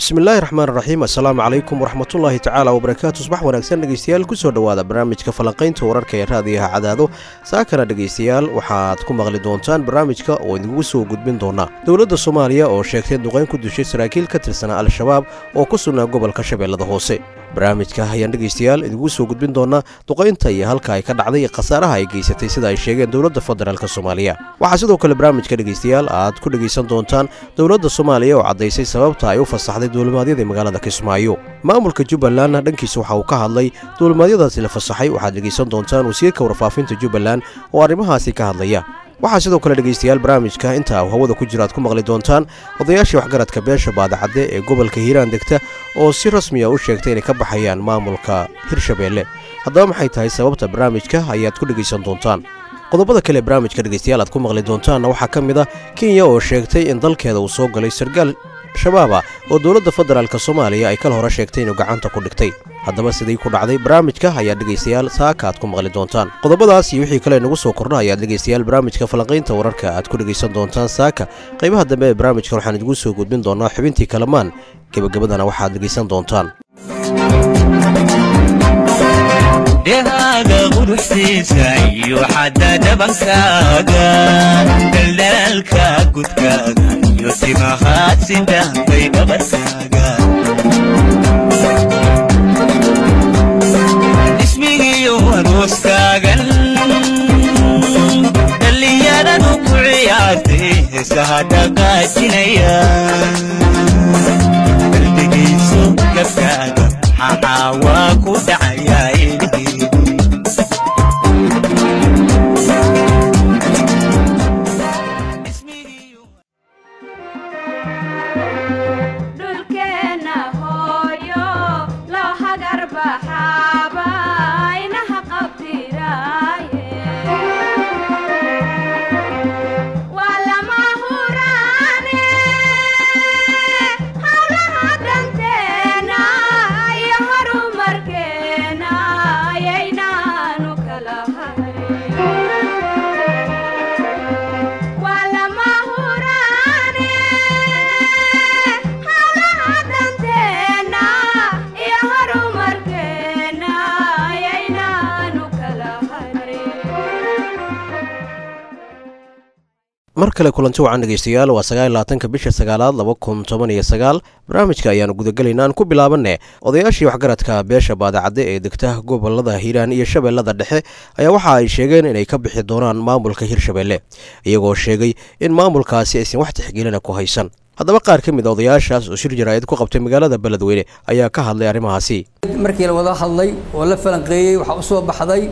bismillaahi raxmaan raxiim assalaamu calaykum waraxmatullaahi tacaala wabarakaatu subax wanaagsan dhegeystayaal kusoo dhowaada barnaamijka falanqaynta wararka ee raadiyaha cadaado saakana dhegeystayaal waxaad ku maqli doontaan barnaamijka oo idinkugu soo gudbin doona dowladda soomaaliya oo sheegtay duqayn ku dishay saraakiil ka tirsanaa al-shabaab oo ku sugnaa gobolka shabeellada hoose barnaamijka ayaan dhegeystayaal idinkugu soo gudbin doonaa duqaynta iyo halka ay ka dhacday khasaaraha ay geysatay sida ay sheegeen dowladda federaalk soomaaliya waxaa sidoo kale barnaamijka dhegeystayaal aad ku dhegaysan doontaan dowladda soomaaliya oo caddaysay sababta ay u fasaxday duulimaadyada magaalada kismaayo maamulka jubbalandna dhankiisa waxa uu ka hadlay duulimaadyadaasi la fasaxay waxaad dhegaysan doontaan wasiirka warfaafinta jubbaland oo arrimahaasi ka hadlaya waxaa sidoo kale dhegaystayaal barnaamijka inta uu hawada ku jira aad ku maqli doontaan odayaashii waxgaradka beesha baadacadde ee gobolka hiiraan degta oo si rasmiya u sheegtay inay ka baxayaan maamulka hirshabeelle haddaba maxay tahay sababta barnaamijka ayaad ku dhegaysan doontaan qodobada kale barnaamijka dhegaystayaal aad ku maqli doontaanna waxaa ka mid a kenya oo sheegtay in dalkeeda uu soo galay sargaal shabaaba oo dowladda federaalk soomaaliya ay kal hore sheegtay inuu gacanta ku dhigtay haddaba siday ku dhacday barnaamijka ayaa dhegaystayaal saaka aad ku maqli doontaan qodobadaas iyo wixii kale nagu soo kordha ayaad dhegaystayaal barnaamijka falanqaynta wararka aad ku dhegaysan doontaan saaka qaybaha dambe ee barnaamijka waxaan idigu soo gudbin doonaa xubintii kalamaan gebagabadana waxaad dhegaysan doontaan dhehaaga quruxsiisa iyo xadda dhabankaaga daldalaalka gudkaaga iyo timahaad sidaankay dhabarkaaga dhismigiyo arooskaagan dhallinyaradu ku ciyaartay heesaha dhaqaajinaya qalbigayso gabkaaga maxaa waa ku dhacayaa ilhiidi dhulkeenna hooyo loo hagar baxaaba inaha qabtiraaye waa lama huraane hawlaha dhanteena iyo horumarkeena ayaynaanu kala hayn waa lama huraane hawlaha dhanteena iyo horumarkeena ayaynaanu kala harin mar kale kulanti wacan dhegaystayaal waa sagaalaatanka bisha sagaalaad laba kun toban iyo sagaal barnaamijka ayaanu gudagelaynaa aan ku bilaabanne odayaashii waxgaradka beesha baadacadde ee degta gobolada hiiraan iyo shabeellada dhexe ayaa waxa ay sheegeen inay ka bixi doonaan maamulka hirshabeelle iyagoo sheegay in maamulkaasi aysan wax tixgelina ku haysan haddaba qaar ka mid a odayaashaas oo shir jaraa'id ku qabtay magaalada beledweyne ayaa ka hadlay arrimahaasi markii la wada hadlay oo la falanqeeyey waxaa u soo baxday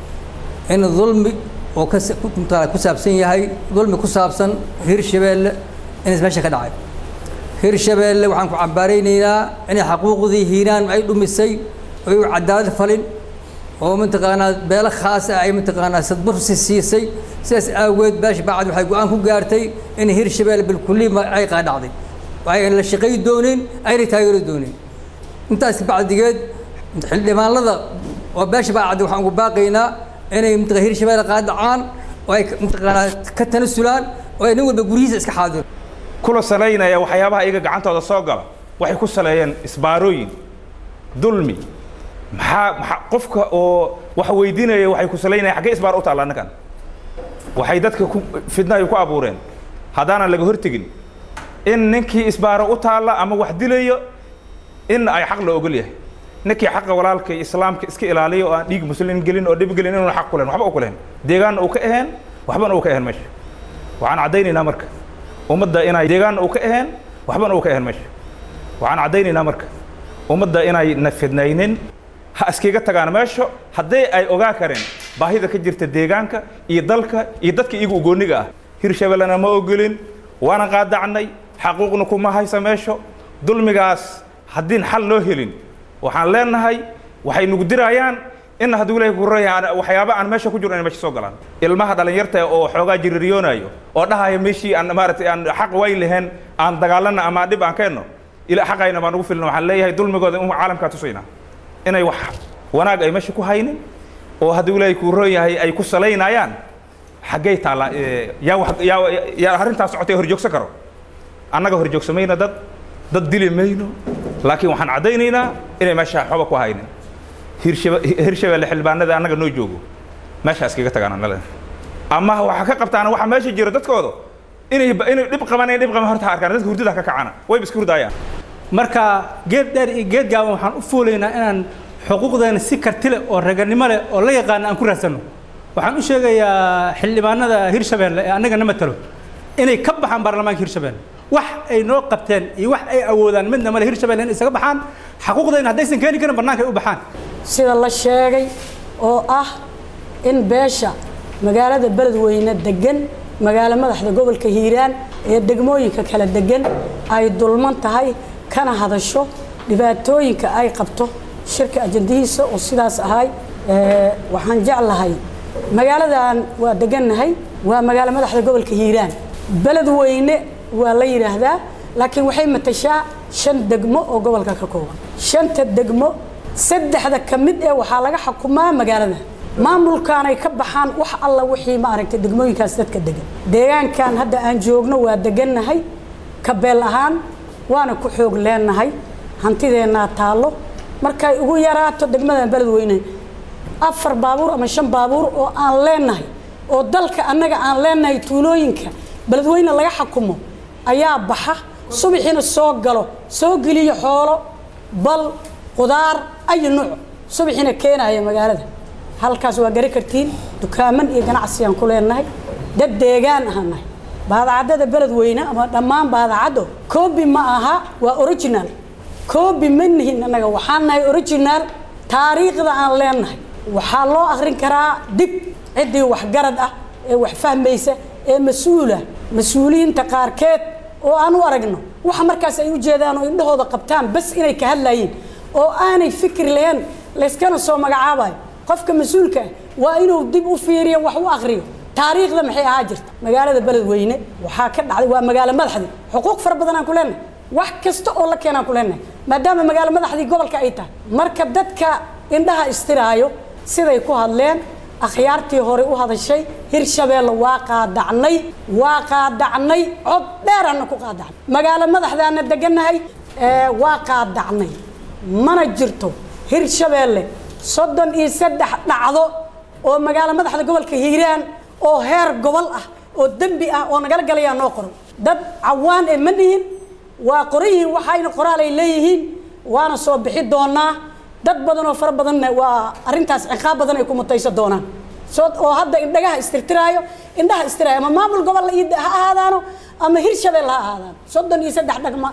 in dulmi oo ka ku mutaala ku saabsan yahay dulmi ku saabsan hirshabeelle inays meesha ka dhacay hirshabeelle waxaan ku cambaaraynaynaa inay xaquuqdii hiiraan ay dhumisay oo ay u cadaalad falin oo mataqaanaa beelo khaas ah ay mataqaanaa sadbursi siisay sidaas aageed beesha bacad waxay go-aan ku gaartay in hirshabeelle bilkulli ma ay qaadhacday ayna la shaqay doonin ayna taageero doonin intaas bacdigeed xildhibaanada oo beesha bacad waxaan ugu baaqaynaa inay mataqaa hirshabeelle qaadacaan oo ay mataqaanaa ka tanasulaan oo ay nin walba guryihiisa iska xaadiro kula salaynaya waxyaabaha iyaga gacantooda soo gala waxay ku saleeyeen isbaarooyin dulmi maxaa maxaa qofka oo wax weydiinaya waxay ku salaynaya xaggee isbaar u taalla annagan waxay dadka ku fidna ay ku abuureen haddaanan laga hortegin in ninkii isbaaro u taalla ama wax dilayo in ay xaq la ogol yahay ninkii xaqa walaalka iyo islaamka iska ilaaliyo oo aan dhiig muslimiin gelin oo dhib gelin inuuna xaq ku lehen waxba u ku lehen deegaanna uu ka aheen waxbana uu ka aheen meesha waxaan caddaynaynaa marka ummadda inay deegaanna uu ka aheen waxbana uu ka aheen meesha waxaan caddaynaynaa marka ummadda inay na fidnaynin ha iskaga tagaan meesha haddii ay ogaa kareen baahida ka jirta deegaanka iyo dalka iyo dadka iyaga ugooniga ah hirshabellena ma ogolin waana qaadacnay xaquuqna kuma haysa meesho dulmigaas haddiin xal loo helin waxaan leenahay waxay nagu dirayaan in hadduu ilahay ku raya waxyaaba aan meesha ku jiro inay meesha soo galaan ilmaha dhalinyarta oo xoogaa jiririyoonayo oo dhahaya meeshii aan maaragtay aan xaq way lahayn aan dagaalana ama dhib aan keenno ila xaqayna baan ugu filna waxaan leeyahay dulmigooda in caalamkaa tusayna inay wax wanaag ay meesha ku haynin oo hadduu ilaahay kuu roon yahay ay ku salaynayaan xaggay taallaa yaa wax yaa yaa arrintaas socotay horjoogsan karo annaga horjoogsamayna dad dad dili mayno laakiin waxaan caddaynaynaa inay meesha waxba ku haynin Hirshabe- hirshabeelle xildhibaanada annaga noo joogo meeshaas kaga tagaan annale ama waxaa ka qabtaan waxa meesha jira dadkooda inay inay dhib qaban inay dhib qaban horta ha arkaan dadka hurdada ha ka kacana wayba iska hurdaayaan marka geed dheer iyo geed gaaban waxaan u fuulaynaa inaan xuquuqdeena si karti leh oo raganimo leh oo la yaqaana aan ku raadsanno waxaan u sheegayaa xildhibaanada hirshabeelle ee annagana matalo inay ka baxaan baarlamaanka hirshabeelle wax ay noo qabteen iyo wax ay awoodaan midna male hirshabeelle in isaga baxaan xaquuqdeena haddaysan keeni karin bannaanka ay u baxaan sida la sheegay oo ah in beesha magaalada beledweyne degan magaalo madaxda gobolka hiiraan ee degmooyinka kala degan ay dulman tahay kana hadasho dhibaatooyinka ay qabto shirka ajandihiisa oo sidaas ahay ee, waxaan jeclahay magaaladan waa degannahay waa magaalo madaxda gobolka hiiraan beledweyne waa la yidhaahdaa laakiin waxay matashaa shan degmo oo gobolka ka kooban shanta degmo saddexda ka mid ee waxaa laga xukumaa magaalada maamulkaanay ka baxaan wax alla wixii maaragtay degmooyinkaas dadka degan deegaankan hadda aan joogno waa degannahay ka beel ahaan waana ku xoog leenahay hantideennaa taallo markay ugu yaraato degmadan beledweyne afar baabuur ama shan baabuur oo aan leenahay oo dalka annaga aan leenahay tuulooyinka beledweyne laga xukumo ayaa baxa subaxiina soo galo soo geliyo xoolo bal qudaar ayu nuuc subaxiina keenaya magaalada halkaas waa gari kartiin dukaaman iyo ganacsiyaan ku leenahay dad deegaan ahaan nahay baadacaddada beledweyne ama dhammaan baadacaddo koobi ma aha waa original koobi ma nihin annaga waxaan nahay original taariikhda aan leenahay waxaa loo akhrin karaa dib ciddii waxgarad ah ee wax fahmaysa ee mas-uula mas-uuliyiinta qaarkeed oo aan u aragno waxa markaas ay u jeedaan oo indhahooda qabtaan bas inay ka hadlayeen oo aanay fikir lahayn layskana soo magacaabayo qofka mas-uulka ah waa inuu dib u fiiriyo wax u akhriyo taariikhda maxay ahaa jirta magaalada beledweyne waxaa ka dhacday waa magaalo madaxdii xuquuq fara badan aan ku leenahay wax kasta oo la keenaan ku leenahay maadaama magaalo madaxdii gobolka ay tahay marka dadka indhaha istiraayo siday ku hadleen akhyaartii hore u hadashay hirshabeelle waa qaadacnay waa qaadacnay cod dheeraana ku qaadacnay magaalo madaxdaana degannahay ee, waa qaadacnay mana jirto hirshabeelle soddon iyo saddex dhacdo oo magaalo madaxda gobolka hiiraan oo heer gobol ah oo dembi ah oo nagala galayaa noo qoran dad cawaan ee ma nihin waa qoran yihiin waxayna qoraal ay leeyihiin waana soo bixi doonaa dad badan oo fara badanna waa arrintaas ciqaab badan ay ku mutayso doonaan soo oo hadda indhagaha istirtiraayo indhaha istiraayo ama maamul gobol ii ha ahaadaano ama hirshabelle ha ahaadaano soddon iyo saddex dhagma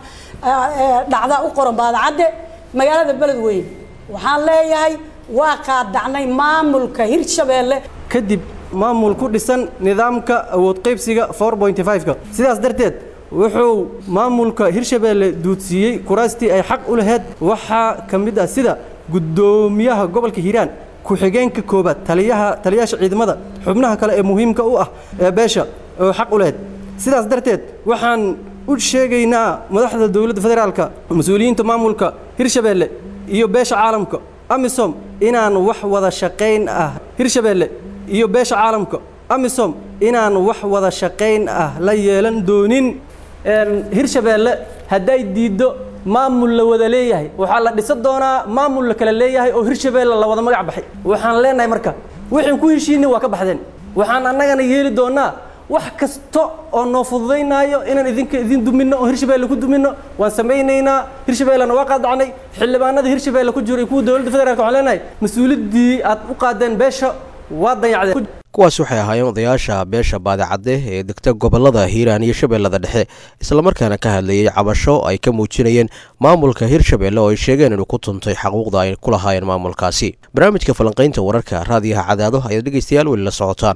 dhacda u qoran baadacadde magaalada beledweyne waxaan leeyahay waa qaadacnay maamulka hirshabeelle kadib maamul ku dhisan nidaamka awood qaybsiga 4.5ka sidaas darteed wuxuu maamulka hirshabeelle duudsiiyey kuraastii ay xaq u lahayd waxaa ka mid ah sida guddoomiyaha gobolka hiiraan ku-xigeenka koobaad taliyaha taliyaasha ciidamada xubnaha kale ee muhiimka u ah ee beesha oo xaq u lahayd sidaas darteed waxaan u sheegaynaa madaxda dowladda federaalka mas-uuliyiinta maamulka hirshabeelle iyo beesha caalamka amisom inaan wax wada shaqayn ah hirshabeelle iyo beesha caalamka amisom inaan wax wada shaqayn ah la yeelan doonin hirshabeelle hadday diiddo maamul la wada leeyahay waxaa la dhisa doonaa maamul la kala leeyahay oo hirshabeelle la wada magac baxay waxaan leenahay marka wixii ku heshiinay waa ka baxdeen waxaan annagana yeeli doonaa wax kasta oo noo fududaynaayo inaan idinka idin duminno oo hirshabeelle ku duminno waan samaynaynaa hirshabeellena waa qaadacnay xildhibaanada hirshabeelle ku jiro iyo kuwa dowladda federaalka waxaan leenahay mas-uuliyaddii aad u qaadeen beesha waa dayacdeen kuwaas waxay ahaayeen odayaasha beesha baadicadde ee degta gobolada hiiraan iyo shabeellada dhexe islamarkaana ka hadlayey cabasho ay ka muujinayeen maamulka hirshabeelle oo ay sheegeen inuu ku tuntay xaquuqda ay ku lahaayeen maamulkaasi barnaamijka falanqaynta wararka raadiyaha cadaado ayaad dhegaystayaal weli la socotaan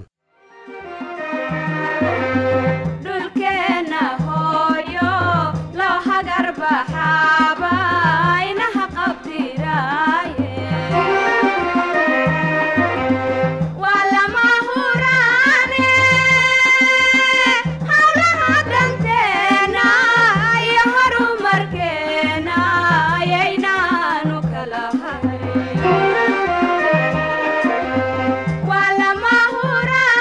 dhulkeenna hooyo loo hagar baxaaba inaha qabtiraaye waa lama huraane howlaha danteena iyo horumarkeena ayaynaanu kala hayn waa lama huraane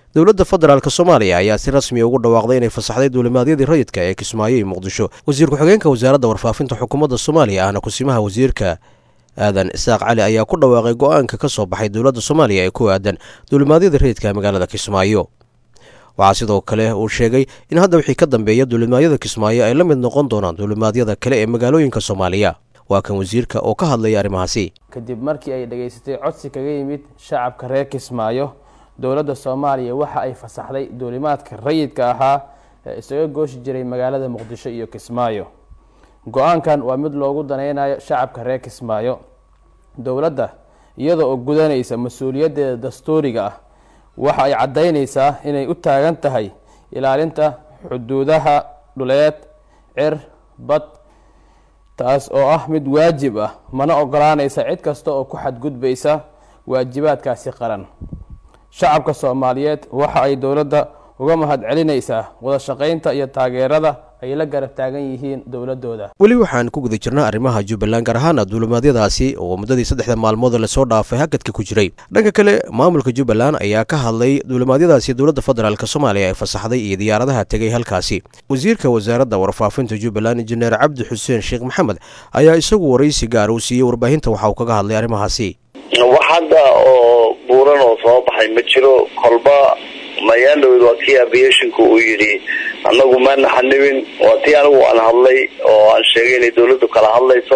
dowladda federaalk soomaaliya ayaa si rasmiya ugu dhawaaqday inay fasaxday duulimaadyadii rayidka ee kismaayo iyo muqdisho wasiir ku-xigeenka wasaaradda warfaafinta xukuumadda soomaaliya ahna kusimaha wasiirka aadan isaaq cali ayaa ku dhawaaqay go-aanka ka soo baxay dowladda soomaaliya ee ku aadan duulimaadyadii rayidka ee magaalada kismaayo waxaa sidoo kale uu sheegay in hadda wixii ka dambeeya duulimaadyada kismaayo ay la mid noqon doonaan duulimaadyada kale ee magaalooyinka soomaaliya waa kan wasiirka oo ka hadlaya arrimahaasi kadib markii ay dhegaysatay codsi kaga yimid shacabka reer kismaayo dowladda soomaaliya waxa ay fasaxday duulimaadka rayidka ahaa ee isaga gooshi jiray magaalada muqdisho iyo kismaayo go-aankan waa mid loogu danaynayo shacabka reer kismaayo dowladda iyada oo gudanaysa mas-uuliyaddeeda dastuuriga ah waxa ay caddaynaysaa inay u taagan tahay ilaalinta xuduudaha dhuleed cir bad taas oo ah mid waajib ah mana ogolaanaysa cid kasta oo ku xadgudbaysa waajibaadkaasi qaran shacabka soomaaliyeed waxa ay dowladda uga mahad celinaysaa wada shaqaynta iyo taageerada ay la garab taagan yihiin dowladooda weli waxaan ku guda jirnaa arrimaha jubbaland gaar ahaana duulimaadyadaasi oo muddadii saddexda maalmood lasoo dhaafay hakadka ku jiray dhanka kale maamulka jubbaland ayaa ka hadlay duulimaadyadaasi dowladda federaalk soomaaliya ee fasaxday iyo diyaaradaha tegay halkaasi wasiirka wasaaradda warfaafinta jubbaland injineer cabdi xuseen sheekh maxamed ayaa isagu waraysi gaar uu siiyey warbaahinta waxa uu kaga hadlay arrimahaasi wax hadda oo buuran oo soo baxay ma jiro kolba mayaandhowed waa kii aviationka uu yidhi annagu maana xanibin waa tii anigu aan hadlay oo aan sheegay inay dawladdu kala hadlayso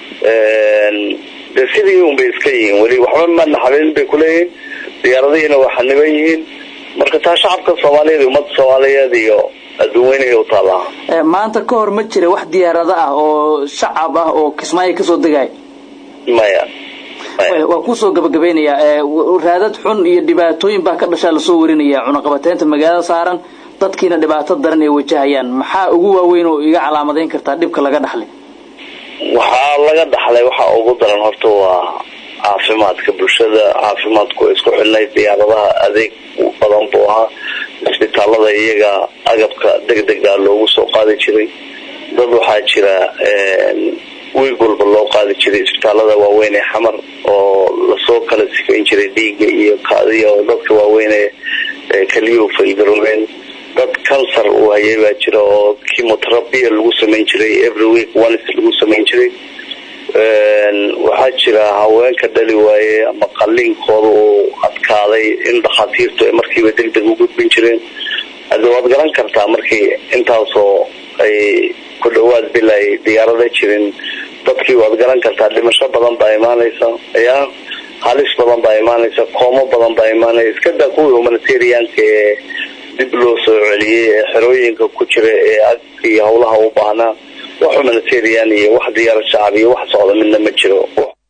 de sidii un bay iska yihiin weli waxba maana xanibin bay kuleeyihiin diyaaradihiina waa xaniban yihiin marka taa shacabka soomaaliyeed iyo ummadda soomaaliyeed iyo adduunweynaya u taallaa maanta ka hor ma jira wax diyaarado ah oo shacab ah oo kismaayo kasoo degay maya waa kusoo gabagabaynayaa raadad xun iyo dhibaatooyin baa ka dhashaa lasoo warinaya cunaqabateynta magaalada saaran dadkiina dhibaato daran ay wajahayaan maxaa ugu waaweyn oo iga calaamadayn kartaa dhibka laga dhaxlay waxaa laga dhaxlay waxaa ugu daran horta waa caafimaadka bulshada caafimaadku way isku xidhnay diyaaradaha adeeg badan buu ahaa isbitaalada iyaga agabka degdega loogu soo qaadi jiray dad waxaa jira wiig walba loo qaadi jiray isbitaalada waaweyn ee xamar oo lasoo kala sifayn jiray dhiiga iyo kaadiya oo dadka waaweyn ee keliyu failgaroobeen dad cancer uu hayay baa jira oo chemotherapia lagu samayn jiray every week once lagu samayn jiray waxaa jira haweenka dhali waaye ama qaliinkooda uu adkaaday in dhakhaatiirtu ay markiiba deg deg u gudbin jireen hade waad garan kartaa markii intaasoo ay ku dhawaad bil ay diyaarada jirin dadkii waad garan kartaa dhimasho badan baa imaanaysa ya halis badan baa imaanaysa koomo badan baa imaanaya iska daa kuwii humanitarianka ee dib loo soo celiyey ee xerooyinka ku jira ee agka iyo hawlaha u baahnaa wax humanitarian iyo wax diyaarad shacab iyo wax socda midna ma jiro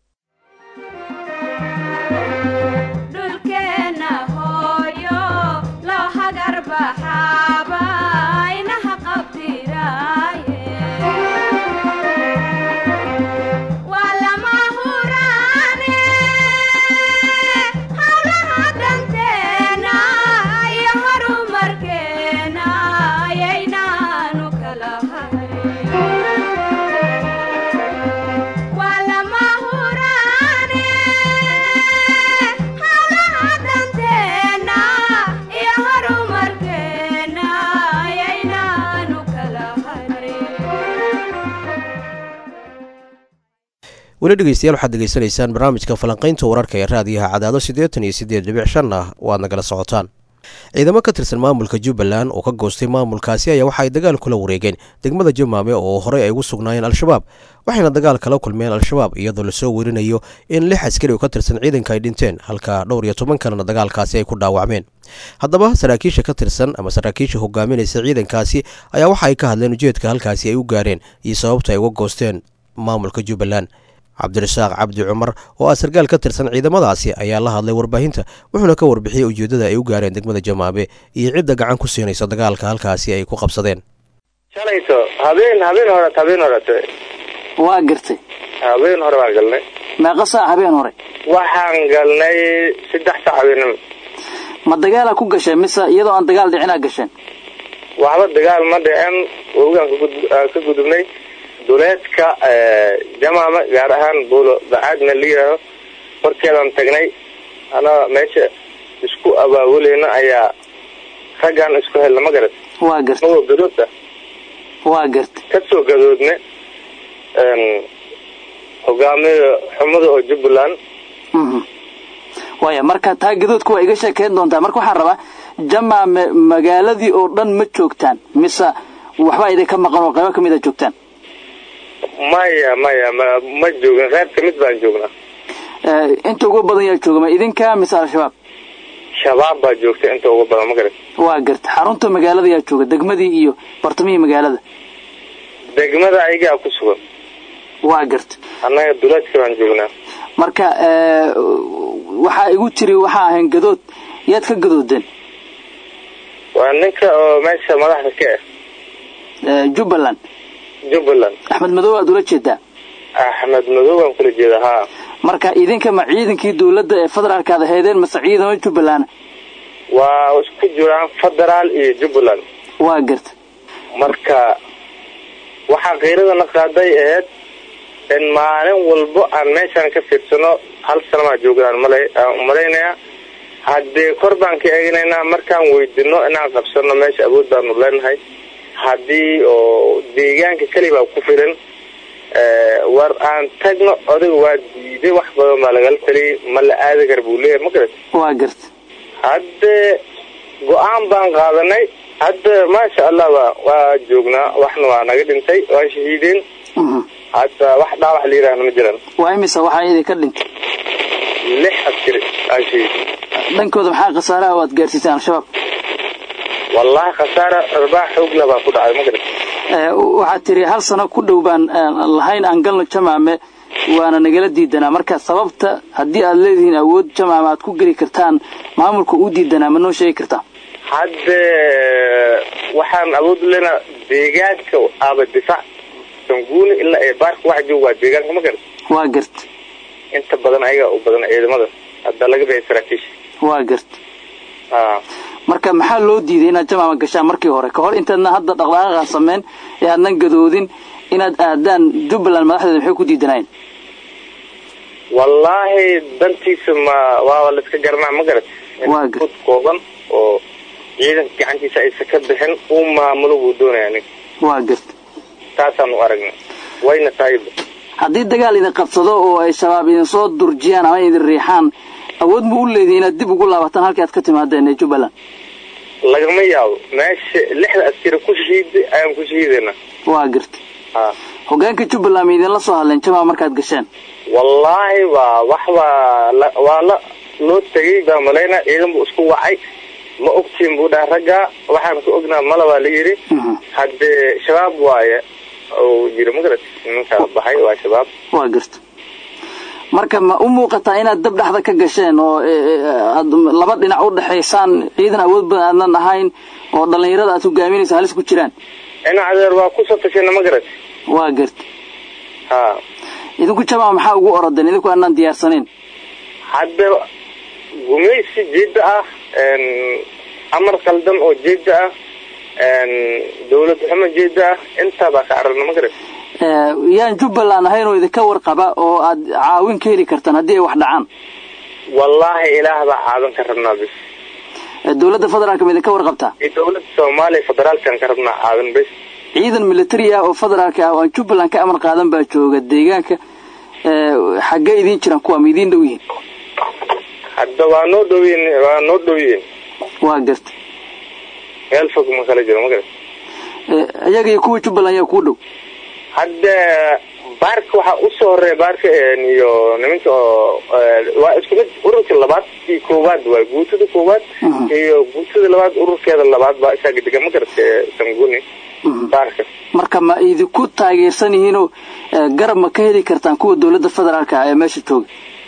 dhulkeena hooyo loo hagar baxaaba inaha qabdiraaye waa lama huraane hawlaha danteena iyo horumarkeena ayaynaanu kala hayn waa lama huraane hawlaha danteena iyo horumarkeena ayaynaanu kala hayn weli dhegeystayaal waxaad degeysanaysaan barnaamijka falanqaynta wararka ee raadiyaha cadaado siddeetan iyo siddeed dhibic shan ah waad nagala socotaan ciidamo ka tirsan maamulka jubbaland oo ka goostay maamulkaasi ayaa waxa ay dagaal kula wareegeen degmada jamaame oo horey ay ugu sugnaayeen al-shabaab waxayna dagaal kala kulmeen al-shabaab iyadoo lasoo werinayo in lix askari oo ka tirsan ciidanka ay dhinteen halka dhowr iyo toban kalena dagaalkaasi ay ku dhaawacmeen haddaba saraakiisha ka tirsan ama saraakiisha hogaaminaysa ciidankaasi ayaa waxa ay ka hadleen ujeedka halkaasi ay u gaareen iyo sababta ay uga goosteen maamulka jubbaland cabdirasaaq cabdi cumar oo ah sarkaal ka tirsan ciidamadaasi ayaa la hadlay warbaahinta wuxuuna ka warbixiyey ujeeddada ay u gaareen degmada jamaabe iyo cidda gacan ku siinaysa dagaalka halkaasi ay ku qabsadeen shalayto habeen habeen hore habeen horete waa gartay habeen hore baan galnay meeqa saac habeen hore waxaan galnay saddex saac habeenimo ma dagaalaa ku gasheen mise iyadoo aan dagaal dhicinaa gasheen waxba dagaal ma dhicin wogaan kagud- ka gudubnay duleedka jamaama gaar ahaan buulo bacaadna la yidhaaho horkeedaan tagnay anaa meesha isku abaabuleyna ayaa raggaan isku helna ma garat waa garta magoo gadood ah waa garta ka soo gadoodne hogaamiya xumada oo jubbaland Mhm. waaya marka taa gadoodka waa iga sheekeyn doontaa marka waxaan rabaa jamaame magaaladii oo dhan ma joogtaan mise waxbaa idinka maqan oo qaybo ka mid a joogtaan maya maya ma ma joogin reer ka mid baan joognaa Eh, inta ugu badan yaa jooga ma idinka mise al-shabaab shabaab baa joogta inta ugu badan ma garat waa garta xarunta magaalada yaa jooga degmadii iyo bartamihii magaalada degmada ayagaa ku sugan waa garta annaga duleedka baan joognaa marka eh, waxaa igu tiri waxaa ahayn gadood yaad ka gadoodeen waa ninka oo meesha madaxda ka ah Eh, jubbaland jubbaland axmed madow aad ula jeedaa axmed madow baan kula jeeda haa marka idinka ma ciidankii dowladda ee federaalka aad ahaydeen mase ciidamo jubbaland waa isku jiraan federaal iyo jubbaland waa garta marka waxaa kheyradana qaaday ahayd in maalin walbo aan meeshaan ka fiirsano hal sanamaa joognaan malay aan umalaynaya haddee kor baan ka eeganaynaa markaan weydino inaan qabsano meesha awood baanu leenahay haddii oo deegaanka kelibaa ku filan eh, war aan tagno odaga waa diiday wax badan baa lagala taliyay ma la aadi kara buu leeyahay ma garat waa garta hadde go-aan baan qaadanay hadda maasha allah wa waa joognaa waxna waa naga dhintay waa shahiideen Mhm. hadda wax dhaawax la yidhaahna ma jiraan waa imisa waxaa idinka dhintay lix askari aa shahiid dhankooda maxaa khasaaraha oo aad gaarsiiseen al-shabaab wallahi khasaara arbaax xoogla baa ku dhacay ma garat Eh, waxaad tiri hal sano ku dhow baan eh, lahayn aan galno jamaame waana nagala diidanaa marka sababta haddii aad leedihiin awood jamaame aad ku geli kartaan maamulka uu diidanaa ma noo sheegi kartaa hadde waxaan awood u leenaa deegaanka aaba difaac sanguuni ilaa ee baarka waxa jooga waa deegaanka ma garat waa garta inta badan ayagaa u badan ciidamada hadda laga bixi saraakiisha waa garta aa marka maxaa loo diiday inaad jamaama gashaan markii hore ka hor intaadna hadda dhaqdhaqaaqa sameyn ee aadnan gadoodin inaad aadaan jubbaland madaxdeeda maxay ku diidanayeen wallaahi dantiisa ma waa la iska garanaa ma garat Waa gar- fud kooban oo ciidanka gacantiisa aysa ka bixin uu maamulo buu doonaya nin waa garta taasaan u aragnay wayna tahayba haddii dagaal idin qabsado oo ay shabaab idin soo durjiyaan ama idin riixaan awood ma u leedihin inaad dib ugu laabataan halkii aad ka timaadeen ee jubbaland lagama yaabo meesha lixda askari ku shahiiday ayaan ku shahiidayna waa garta ha hogaanka jubbaland ma idinla soo hadleen jamaama markaad gasheen wallaahi waa wax waa la waa la loo tegay baa malayna ciidan buu isku wacay ma ogtiin buu dhaha ragga waxaan ka ognaa mala baa la yidhi Mhm. haddee shabaab waaye uu yiri magarat ninkaa baxay waa shabaab waa garta marka ma u muuqataa inaad dab dhexda ka gasheen oo eh, eh, aad laba dhinac u dhexaysaan ciidan awood badan aadnan ahayn oo dhallinyarada aad hogaaminaysa halis ku jiraan ina adeer waa ku safashayna magarat waa garta ha idinku jamaca maxaa ugu orodeen idinku aanaan diyaarsanayn hadda gumaysi jeeda ah een, amar qaldan oo jeeda ah een, dawlad xumo jeeda ah intaabaa ka cararna magarat Eh, yaan jubbaland ahayn oo idinka warqaba oo aad caawin ka heli kartaan haddii ay wax dhacaan wallaahi ilaah baa caadan ka rabnaa bis Eh, dowladda federaalka ma idinka warqabtaa iyo dawladda soomaaliya federaalkan ka rabnaa caadan bis ciidan militari ah oo federaalka ah oo aan jubbaland ka amar qaadan baa jooga deegaanka Eh, xaggee idiin jiraan kuwa ma idiin dhow yihiin hadda waa noo dhowyin waa noo dhowyin waa garta meel fog ma kala jiro magarat Eh, iyaga iyo kuwa jubbaland yaa kuu dhow hadda baarka waxaa usoo horeeya baarka een, iyo nimanka oo eh, waa isku mid ururka labaad iyo koowaad waa guutada koowaad Mhm. iyo guutada labaad ururkeeda labaad baa isaga degan ma garata ee sanguni Mhm. baarka marka ma idinku taageersan yihiinoo eh, garab ma ka heli kartaan kuwa dowladda federaalka ah ee meesha jooga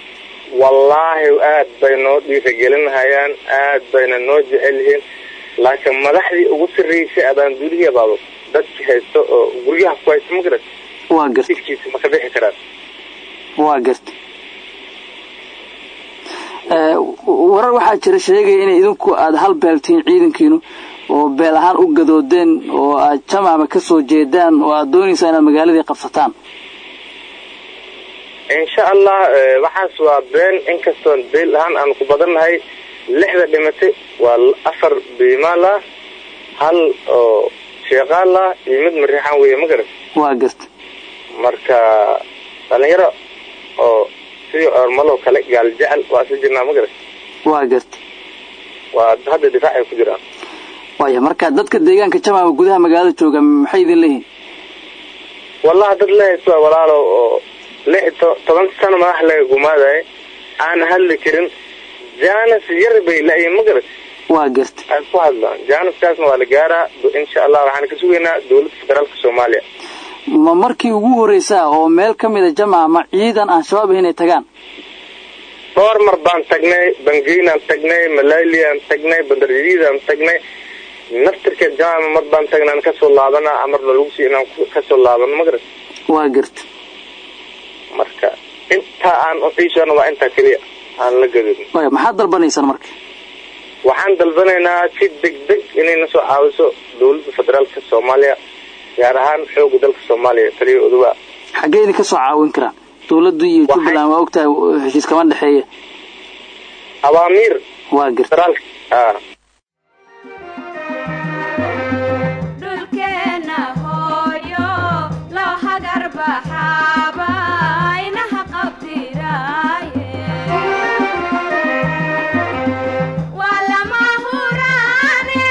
wallaahi aad bay noo dhiiragelinahayaan aad bayna noo jecel yihiin laakiin madaxdii ugu sarreysay abaan duliya baaba dadki haysto oo guryaha ku haysto ma garata waa garta jidkiisa ma ka bixi karaan waa garta Eh, warar waxaa jira sheegaya in idinku aada hal beeltihiin ciidankiinu oo beel ahaan u gadoodeen oo aad jamaama ka soo jeedaan oo aad doonaysaa inaad magaaladii qabsataan insha allah eh, waxaas waa been inkastoon beel ahaan aan ku badannahay lixda dhimatay waa afar biimaal ah hal oo sheeqaal ah iyo mid mariixaan weeye ma garat waa garta marka dhalinyaro oo sidii ormaloo kale gaal jecel waa isla jirnaa ma garat waa garta waa hadda difaacay ku jiraan waaya marka dadka deegaanka jamaama gudaha magaalada jooga maxay idin leeyihin wallahi dad lahaysa walaalo oo lix to- toban sano madax laga gumaadaye aan hadli karin jaanis yar bay la-yiin ma garat waa garta ay ku hadlaan jaaniskaasna waa la gaaraa insha allah waxaan ka sugaynaa dowladda federaalka soomaaliya ma markii ugu horreysaa oo meel ka mida jamaama ciidan aan shabaab ahayn ay tagaan dhowr mar baan tagnay bangeynaan tagnay malaaliaan tagnay bandarjadiidaan tagnay naftirka jamaama mar baan tagnaan kasoo laabana amarna lagu sii inaan ku- kasoo laabano ma garat waa garta marka intaa aan uxiishana waa intaa keliya aan la gadin waaya maxaad dalbanaysaan marka waxaan dalbanaynaa si degdeg inay na soo caawiso dowladda federaalka soomaaliya gaar ahaan xooga dalka soomaaliya taliya odowa xaggee idin ka soo caawin karaan dowladdu iyo jubbaland waa ogtahay heshiis kama dhexeeya awaamiir waa garta federaalka ah dhulkeena hooyo loo hagar baxaaba inaha qabtiraaye waa lama huraane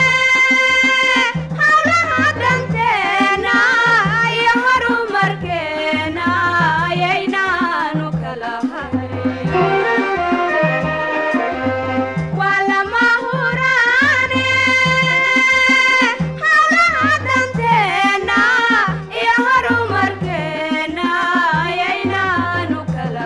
hawlaha danteena iyo horumarkeena ayaynaanu kala hayn waa lama huraane hawlaha danteena iyo horumarkeena ayaynaanu kala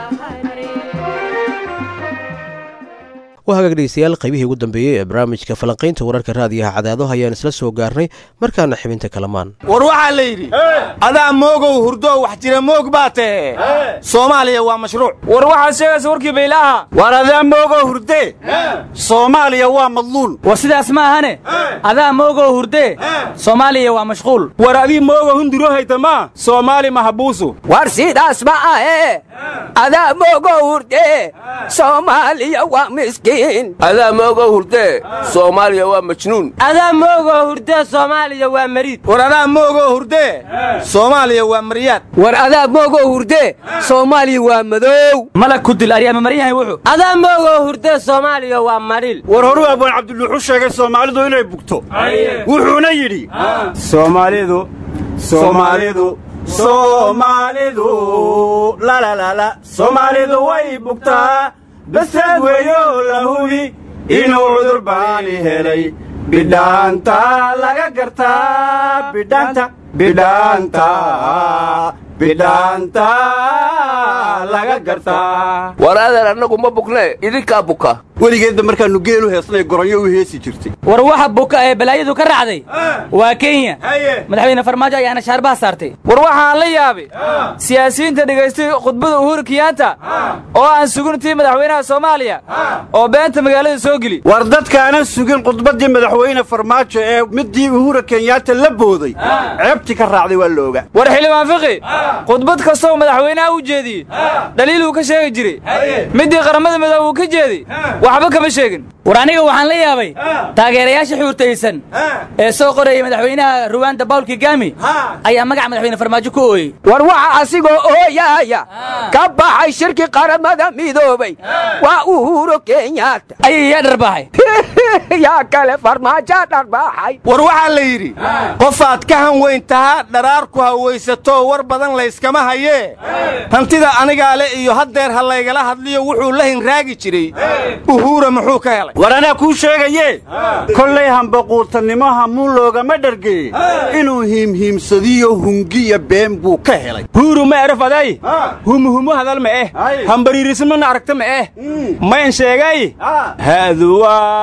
waa hagaag dhegeystayaal qaybihii ugu dambeeyey ee barnaamijka falanqaynta wararka raadiyaha cadaado ayaan isla soo gaarnay markaana xibinta kalamaan war waxaa la yidhi adaa moogow hurdoo wax jira moog baa tahe soomaaliya waa mashruuc war waxaad sheegaysa warkii baylaaha war adaa moogow hurdee soomaaliya waa madluul war sidaas ma ahane adaa moogoo hurdee soomaaliya waa mashquul war adii moogo hunduro hayta maa soomaali mahabuusu war sidaas ma ahe adaa moogoo hurdee soomaaliya waa miskiin adaa moogoo hurdee soomaaliya waa majnuun adaa moogoo hurdee soomaaliya waa mariid war adaa moogoo hurdee soomaaliya waa maryaad war adaa moogoo hurdee soomaaliya waa madow malag ku dil aryaama maran yahay wuxuu adaa moogoo hurdee soomaaliya waa maril war horuu abaan cabdiluuxu sheegay soomaalidu inay bugto wuxuuna yidhi soomaalidu soomaalidu soomaalidu lalalala soomaalidu way bugtaa basaad weeyo la hubi inuu cudur baani helay bidhaanta laga gartaa bidhaanta bidhaanta bidhaanta laga gartaa war adeer annagu ma bugnee idinkaa buka weligeedba markaannu geelu heesnay goronyo u heesi jirtay war waxa buka ee balaayadu ka raacday waa kenya madaxweyne farmaajo ayaana shaarbaha saartay war waxaan la yaabay siyaasiyiinta dhegaystay khudbada uhuru kiyaanta oo aan suguntii madaxweynaha soomaaliya oo beenta magaalada soo geli war dadkaanan sugin khudbaddii madaxweyne farmaajo ee middii uhura kenyaata la booday ceebtii ka raacday waa la ogaa war xildhibaan fiqi khudbad kastoo madaxweynaha u jeediyey dhaliiluu ka sheegi jiray middii qaramada midoobe uu ka jeeday waxba kama sheegin war aniga waxaan la yaabay taageerayaasha xuurtaysan ee soo qorayay madaxweynaha ruwaanda bawl kigami ayaa magaca madaxweyne farmaajo ku ooyey war waxa asigoo ooyaaya ka baxay shirki qaramada midoobay waa uhuro kenyaata ayay yaa dharbaaxay yaa kale farmaajo dharbaaxay war waxaa la yidhi qofaad ka han weyn tahaa dharaarku hawaysatoo war badan layskama hayee hantida anigaa le iyo haddeer ha laygala hadliyo wuxuu la hinraagi jiray uhuura muxuu ka helay war anaa kuu sheegaye kollay hambaquurtannimo hamuun loogama dhargeye inuu hiimhiimsadiyo hungiya been buu ka helay huuru ma eraf aday humuhumu hadal ma eh hambariirismana aragta ma eh mayn sheegay haadu waa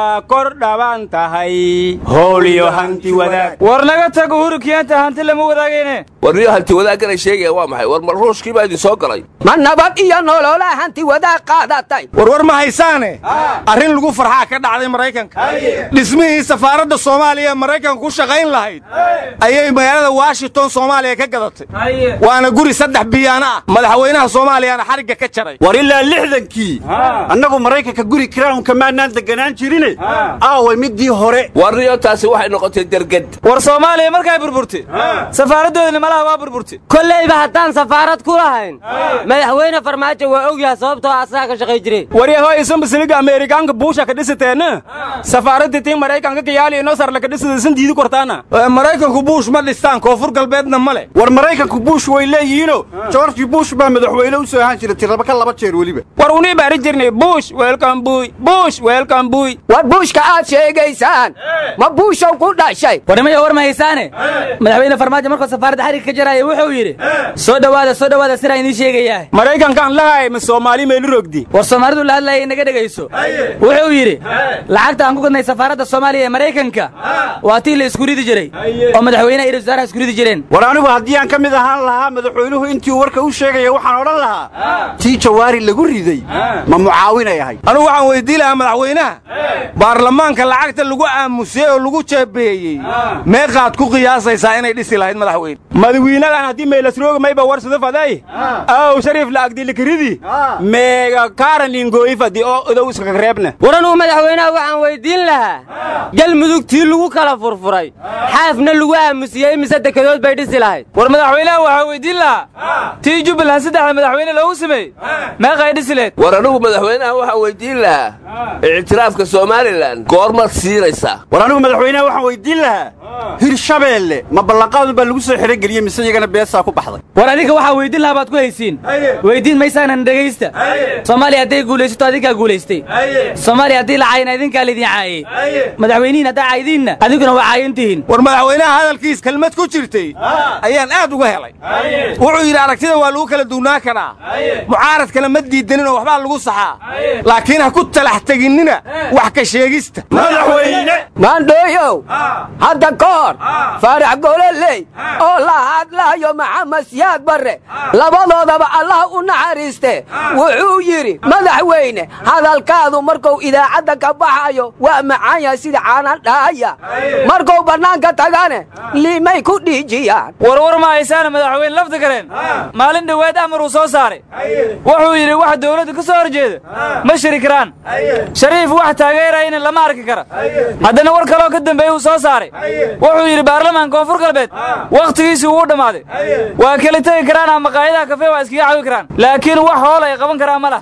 waa kor dhaban tahay hooliyo hanti wadaag war naga tag uhuru kiyaanta hanti lama wadaagayne warniyo hanti wadaagganay sheegaya waa maxay war ma ruushkii baa idin soo galay ma nabad iyo nololaa hanti wadaag qaadatay warwar ma haysaane arrin lagu farxaa ka dhacday maraykanka dhismihii safaaradda soomaaliya ee maraykanka ku shaqayn lahayd ayay magaalada washington soomaaliya ka gadatay waana guri saddex biyaano ah madaxweynaha soomaaliyana xarigga ka jaray war ilaa lixdankii annagu maraykanka guri kirawnka maanaan deganaan jirine aaway midii hore warniyo taasi waxay noqotay derged war soomaaliya markay burburtay safaaraddoodina malaha waa burburtay kollayba haddaan safaarad ku lahayn madaxweyne farmaajo waa ogyaha sababtoo asagaa ka shaqay jiray waryaho isan basiliga ameerikaanka buusha ka dhisateena safaaradda tii maraykanka kayaali inoo sarla ka dhisada isan diidi kortaana maraykanku buush ma dhistaan koonfur galbeedna ma leh war maraykanku buush way leeyihiino georgi buush baa madaxweyne u soo ahaan jira tiraba ka laba jeer weliba war unii baari jirnay buush weelkan buuy buush weelkan buuy war buushka aad sheegaysaan ma buushow ku dhashay warnimaya war ma haysaane madaxweyne farmaajo markuu safaaradda xarigga ka jaraya wuxuu yidhi soo dhowaada soo dhowaada siraa idiin sheegayaa maraykankaan lahay ma soomaali meelu rogdi war soomaalidu la hadlaya inaga dhegayso wuxuu yidhi lacagta aan ku gadnay safaaradda soomaaliya ee maraykanka waa tii la isku ridi jiray oo madaxweynaha iyo wasaaraha isku ridi jireen war anigu haddii aan ka mid ahaan lahaa madaxweynuhu intii uu warka u sheegaya waxaan odhan lahaa tii jawaari lagu riday ma mucaawinay ahay anugu waxaan weydii lahaa madaxweynaha baarlamaanka lacagta lagu aamusay oo lagu jeebeeyey meeqaad ku qiyaasaysaa inay dhisi lahayd madaxweyne madawiinadan haddii meelasrooga mayba warsada faday aw shariif la agdilikiridi meega kaaran lingooyi fadi oo odow iskaga reebna war anugu madaxweynaha waxaan weyddiin lahaa galmudugtii lagu kala furfuray xaafna lagu aamusiyey imise dekedood bay dhisi lahayd war madaxweynaha waxaa weyddiin lahaa tii jubbaland saddexda madaxweyne loogu sameeyey meeqay dhisi leed war anigu madaxweynaha waxaan weyddiin lahaa ictiraafka somalilan goormaad siinaysaa war anigu madaxweynaha waxaan weyddiin lahaa hirshabeelle ma ballanqaadun baa lagu soo xerogeliyey mise iyagana beesaa ku baxday war adinka waxaa weyddiin lahaa baad ku haysiin weyddiin maysaanan dhegaysta soomaaliya hadday guulaysato adinkaa guulaystay soomaaliya haddii la caayina idinkaa laydin caayey madaxweynihiin haddaa caayidiinna adiguna waa caayan tihiin war madaxweynaha hadalkiis kelmad ku jirtay ayaan aad uga helay wuxuu yidhi aragtida waa lagu kala duwnaan karaa mucaaradkana ma diidaninoo waxbaa lagu saxaa laakiin ha ku talax teginnina wax ka sheegista maandhooyow hadda ka hor faarax gololey oo la hadlaayo maxamed siyaad barre labadoodaba allah u naxariiste wuxuu yidhi madaxweyne hadalkaadu markuu idaacadda ka baxayo waa macaan yahay sida caanan dhaaya markuu bannaanka tagane liimay ku dhiijiyaan warwar ma haysaana madaxweyne lafdi gareen maalin dhoweed amar uu soo saaray wuxuu yidhi wax dawladda ka soo horjeeda ma shiri karaan shariif wax taageerayna lama arki kara haddana war kaloo ka dambeeye uu soo saaray wuxuu yidhi baarlamaanka koonfur galbeed wakhtigiisii wuu dhammaaday waa kala tegi karaan ama qaayadaha kafee waa iskaga cawi karaan laakiin wax hool ay qaban karaan ma lah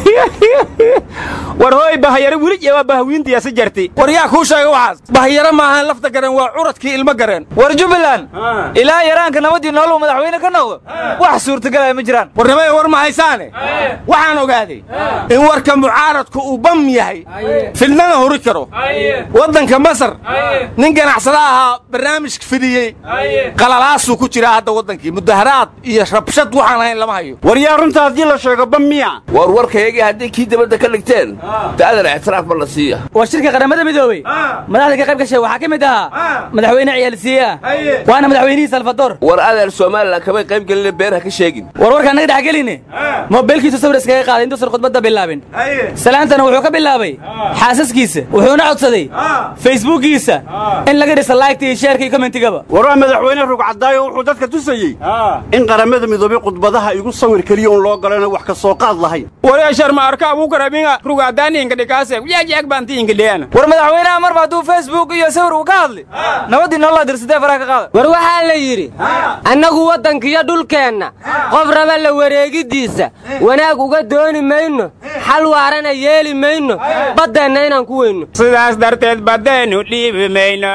war hooy bahyaro weli waa bahwiintiyaasa jartay war yaa kuu sheega waxaas bahyaro maahan lafta gareen waa curadkii ilmo gareen war jubbaland ilaa yaraanka nabadii nooluu madaxweyne ka noqdo wax suurtagalaya ma jiraan warnimaya war ma haysaane waxaan ogaaday in warka mucaaradku uu bam yahay fidnana huri karo waddanka masar nin ganacsada ahaa barnaamij fidiyey qalalaasuu ku jiraa hadda waddankii mudaharaad iyo rabshad waxaan ahayn lama hayo war yaa runta haddii la sheego bam miya war warkayagii haddii kii dibadda ka dhigteen da'dan ictiraaf ma la siiya war shirka qaramada midoobey madaxda ka qayb gashay waxaa ka mid ahaa madaxweyne ciyaalsiiya waana madaxweynihii salvador war adeer somalilan kamay qayb gelina beer ha ka sheegin war warka annaga dhex geline moobeelkiisu sawir iskaga qaaday intuusan khudbadda bilaabin salaantana wuxuu ka bilaabay xaasaskiisa wuxuuna codsaday facebookiisa in laga dhisa laygta iyo sheerka iyo commentigaba war waa madaxweyne rugcadaayo wuxuu dadka tusayey in qaramada midoobey khudbadaha igu sawir keliya un loo galana wax ka soo qaad lahayn wareeshar ma arka abuukaraminga rugcadaaniinka dhikaase yajeeg baantiinka dheana war madaxweynaha marba hadduu facebook iyo sawir uu ka hadli nabadii nololaa dirsadee faraha ka qaada war waxaa la yidhi annagu waddankiyo dhulkeenna qof raba la wareegiddiisa wanaag uga dooni mayno xal waarana yeeli mayno baddeenna inaan ku weyno sidaas darteed baddeennu dhiibi mayno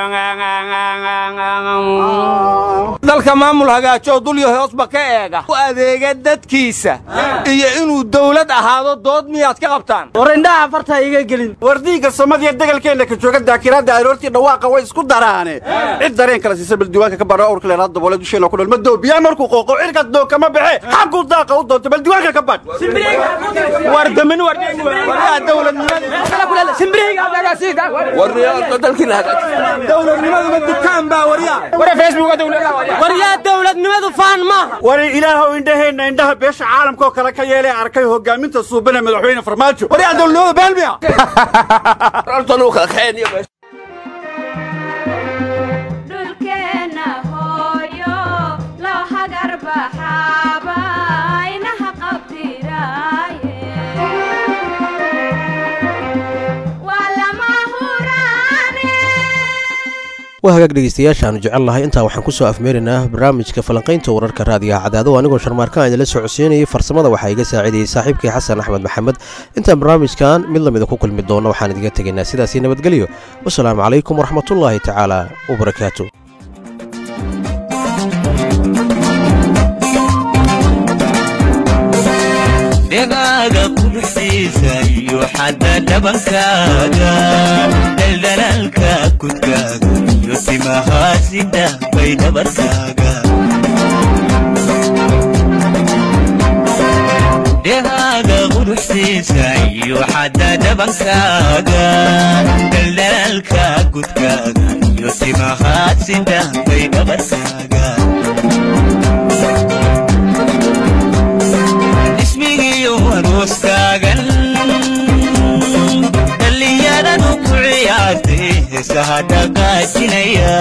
dalka maamul hagaajoo dulyo hoosba ka eega u adeega dadkiisa iyo inuu dawlad ahaado dood miyaad ka qabtaan war indhaha farta iga gelin war diigga somadiya degalkeenna ka jooga daakiraadda aroortii dhawaaqa way isku daraane cid dareen kala siisa baldiwaanka ka badha awrka leeraad daboole dusheena ku dhalma doobiyaa markuu qooqo cirkaas doo kama baxe xaguu daaqa u doonto baldiwaanka ka badh war damin war dawladnimada dowladnimaduma dukaan baa waryaa dowladnimadu faan maaha wari ilaahow indhaheenna indhaha beesha caalamka oo kale ka yeelee arkay hogaaminta suubana madaxweyne farmaajo waryaa dowladnimada baalmiya dhulkeenna hooyo loo hagar baxaaba inaha qabtiraaye waa lama huraane waa hagaag dhegeystayaashaanu jecel lahay intaa waxaan ku soo afmeeraynaa barnaamijka falanqaynta wararka raadiyaha cadaado anigoo sharmaarkaan idinla socodsiinayay farsamada waxaa iga saacidayey saaxiibkii xasan axmed maxamed intaan barnaamijkan mid lamida ku kulmi doono waxaan idiga tegaynaa sidaasi nabadgelyo wasalaamu calaykum waraxmatullaahi tacaala wabarakaatu dhegaaga quruxdiisa iyo xadda dhabankaaga dhaldhalaalka kudkaaga iyo timahaasida bay dhabarkaaga dhegaaga quruxdiisa iyo xadda dhabankaaga dhaldhalaalka kudkaaga iyo timahaasida bay dhabarkaaga ismigiyo arooskaagan dhallinyaradu ku ciyaartay heesaha dhaqaajinaya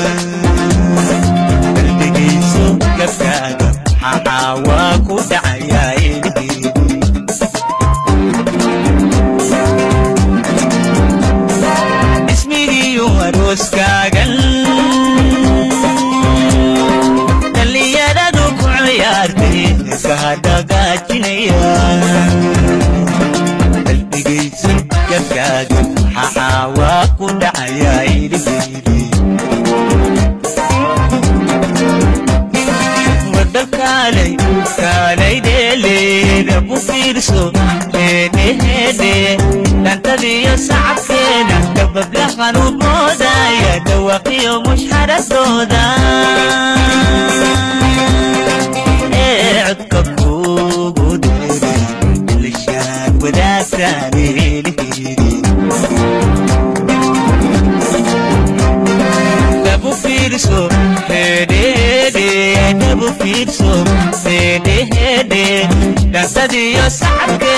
qalbigiisu gabkaaga maxaa waa ku dhacayaa ilhiidi ismigiyo arooskaagan dhallinyaradu ku ciyaartay heesaha dhaqaajinaya qalbigaysu gabkaaga maxaa waa ku dhacayaa ilhiidi wadakaalay kaalay dheeleeda ku fiirso heedheheedhe dhantadiyo sacabkeeda dabablahan u moodaya dhawaqiyo mushxaradooda ee codka kuugu dheeray ilishaan wadaagtaan eelheedi dabu fiirso hedhede dabu fiirso hedhehede dhantadiyo sacabke